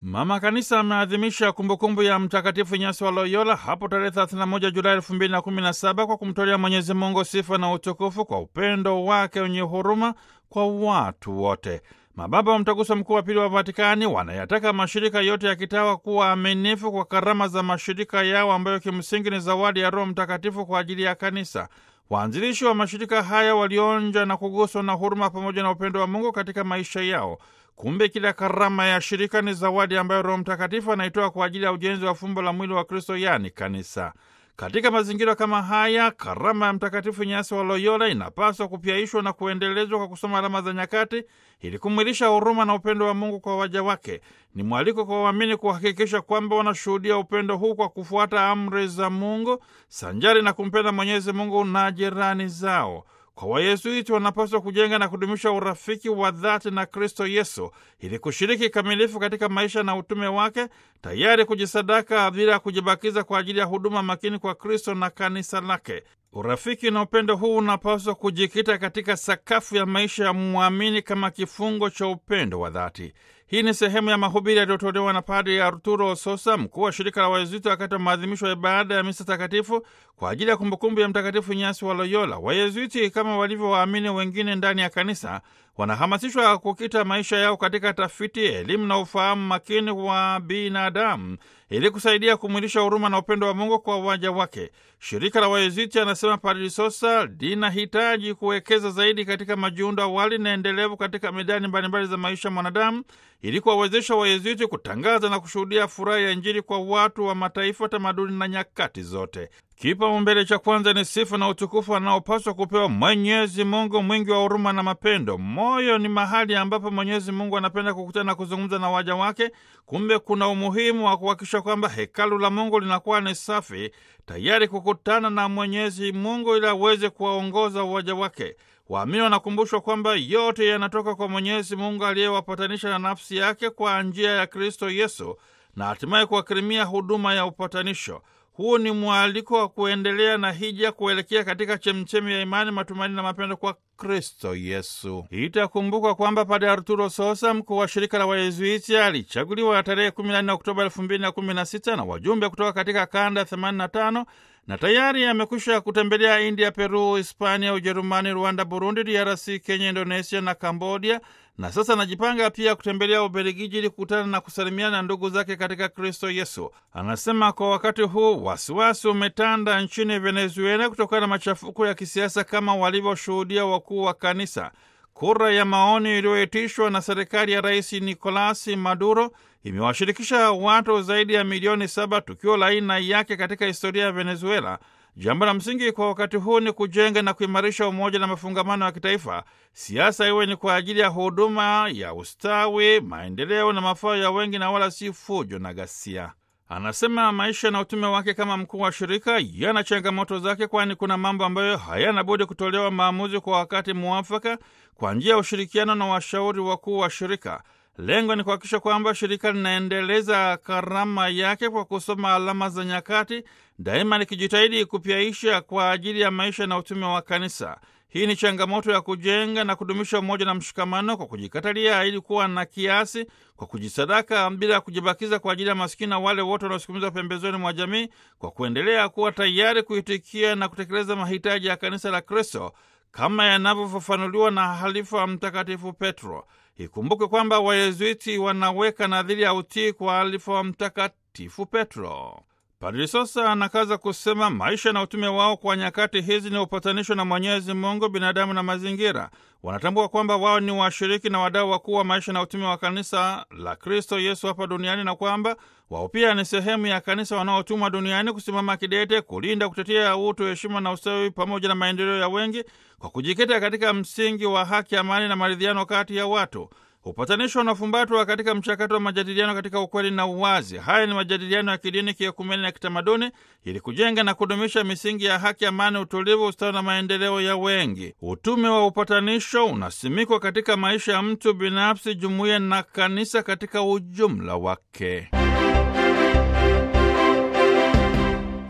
Mama Kanisa ameadhimisha kumbukumbu ya Mtakatifu Inyasi wa Loyola hapo tarehe 31 Julai 2017 kwa kumtolea Mwenyezi Mungu sifa na utukufu kwa upendo wake wenye huruma kwa watu wote. Mababa wa Mtaguso Mkuu wa Pili wa Vatikani wanayataka mashirika yote ya kitawa kuwa aminifu kwa karama za mashirika yao ambayo kimsingi ni zawadi ya Roho Mtakatifu kwa ajili ya Kanisa. Waanzilishi wa mashirika haya walionja na kuguswa na huruma pamoja na upendo wa Mungu katika maisha yao. Kumbe kila karama ya shirika ni zawadi ambayo Roho Mtakatifu anaitoa kwa ajili ya ujenzi wa fumbo la mwili wa Kristo, yaani kanisa. Katika mazingira kama haya, karama ya Mtakatifu Inyasi wa Loyola inapaswa kupyaishwa na kuendelezwa kwa kusoma alama za nyakati ili kumwilisha huruma na upendo wa Mungu kwa waja wake. Ni mwaliko kwa waamini kuhakikisha kwamba wanashuhudia upendo huu kwa kufuata amri za Mungu sanjari na kumpenda Mwenyezi Mungu na jirani zao. Kwa Wayesuiti wanapaswa kujenga na kudumisha urafiki wa dhati na Kristo Yesu ili kushiriki kamilifu katika maisha na utume wake, tayari kujisadaka bila ya kujibakiza kwa ajili ya huduma makini kwa Kristo na kanisa lake. Urafiki na upendo huu unapaswa kujikita katika sakafu ya maisha ya mwamini kama kifungo cha upendo wa dhati. Hii ni sehemu ya mahubiri yaliyotolewa na Padri Arturo Sosa, mkuu wa shirika la Wayezuiti, wakati wa maadhimisho ya ibada ya misa takatifu kwa ajili ya kumbukumbu ya Mtakatifu Inyasi wa Loyola. Wayezuiti kama walivyo waamini wengine ndani ya kanisa wanahamasishwa kukita maisha yao katika tafiti, elimu na ufahamu makini wa binadamu ili kusaidia kumwilisha huruma na upendo wa Mungu kwa waja wake. Shirika la Wayezuiti, anasema Padri Sosa, linahitaji kuwekeza zaidi katika majiundo awali na endelevu katika medani mbalimbali za maisha mwanadamu ili kuwawezesha Wayezuiti kutangaza na kushuhudia furaha ya Injili kwa watu wa mataifa, tamaduni na nyakati zote. Kipaumbele cha kwanza ni sifa na utukufu anaopaswa kupewa Mwenyezi Mungu mwingi wa huruma na mapendo. Moyo ni mahali ambapo Mwenyezi Mungu anapenda kukutana na kuzungumza na waja wake. Kumbe kuna umuhimu wa kuhakikisha kwamba hekalu la Mungu linakuwa ni safi, tayari kukutana na Mwenyezi Mungu ili aweze kuwaongoza waja wake. Waamini wanakumbushwa kwamba yote yanatoka kwa Mwenyezi Mungu aliyewapatanisha na nafsi yake kwa njia ya Kristo Yesu na hatimaye kuwakirimia huduma ya upatanisho. Huu ni mwaliko wa kuendelea na hija kuelekea katika chemchemi ya imani, matumaini na mapendo kwa Kristo Yesu. Itakumbukwa kwamba Padre Arturo Sosa, mkuu wa shirika la Wayezuiti, alichaguliwa tarehe 14 Oktoba 2016 na wajumbe kutoka katika kanda 85 na tayari amekwisha kutembelea India, Peru, Hispania, Ujerumani, Rwanda, Burundi, DRC, Kenya, Indonesia na Kambodia, na sasa anajipanga pia kutembelea Ubelgiji ili kukutana na kusalimiana na ndugu zake katika Kristo Yesu. Anasema kwa wakati huu wasiwasi umetanda nchini Venezuela kutokana na machafuko ya kisiasa kama walivyoshuhudia wakuu wa kanisa. Kura ya maoni iliyoitishwa na serikali ya Rais Nicolas Maduro imewashirikisha watu zaidi ya milioni saba, tukio la aina yake katika historia ya Venezuela. Jambo la msingi kwa wakati huu ni kujenga na kuimarisha umoja na mafungamano ya kitaifa. Siasa iwe ni kwa ajili ya huduma ya ustawi, maendeleo na mafao ya wengi, na wala si fujo na ghasia. Anasema maisha na utume wake kama mkuu wa shirika yana changamoto zake, kwani kuna mambo ambayo hayana budi kutolewa maamuzi kwa wakati muafaka kwa njia ya ushirikiano na washauri wakuu wa shirika. Lengo ni kuhakikisha kwamba shirika linaendeleza karama yake kwa kusoma alama za nyakati, daima likijitahidi kupyaisha kwa ajili ya maisha na utume wa kanisa. Hii ni changamoto ya kujenga na kudumisha umoja na mshikamano kwa kujikatalia ili kuwa na kiasi, kwa kujisadaka bila ya kujibakiza kwa ajili ya maskini na wale wote wanaosukumizwa pembezoni mwa jamii, kwa kuendelea kuwa tayari kuitikia na kutekeleza mahitaji ya kanisa la Kristo kama yanavyofafanuliwa na halifa wa Mtakatifu Petro. Ikumbuke kwamba Wayezuiti wanaweka nadhiri ya utii kwa halifa wa Mtakatifu Petro. Padri Sosa anakaza kusema maisha na utume wao kwa nyakati hizi ni upatanisho na Mwenyezi Mungu, binadamu na mazingira. Wanatambua kwamba wao ni washiriki na wadau wakuu wa maisha na utume wa kanisa la Kristo Yesu hapa duniani, na kwamba wao pia ni sehemu ya kanisa wanaotumwa duniani kusimama kidete, kulinda, kutetea utu, heshima na ustawi pamoja na maendeleo ya wengi, kwa kujikita katika msingi wa haki, amani na maridhiano kati ya watu. Upatanisho unafumbatwa katika mchakato wa majadiliano katika ukweli na uwazi. Haya ni majadiliano ya kidini, kiekumeni na kitamaduni, ili kujenga na kudumisha misingi ya haki, amani, utulivu, ustawi na maendeleo ya wengi. Utume wa upatanisho unasimikwa katika maisha ya mtu binafsi, jumuiya na kanisa katika ujumla wake.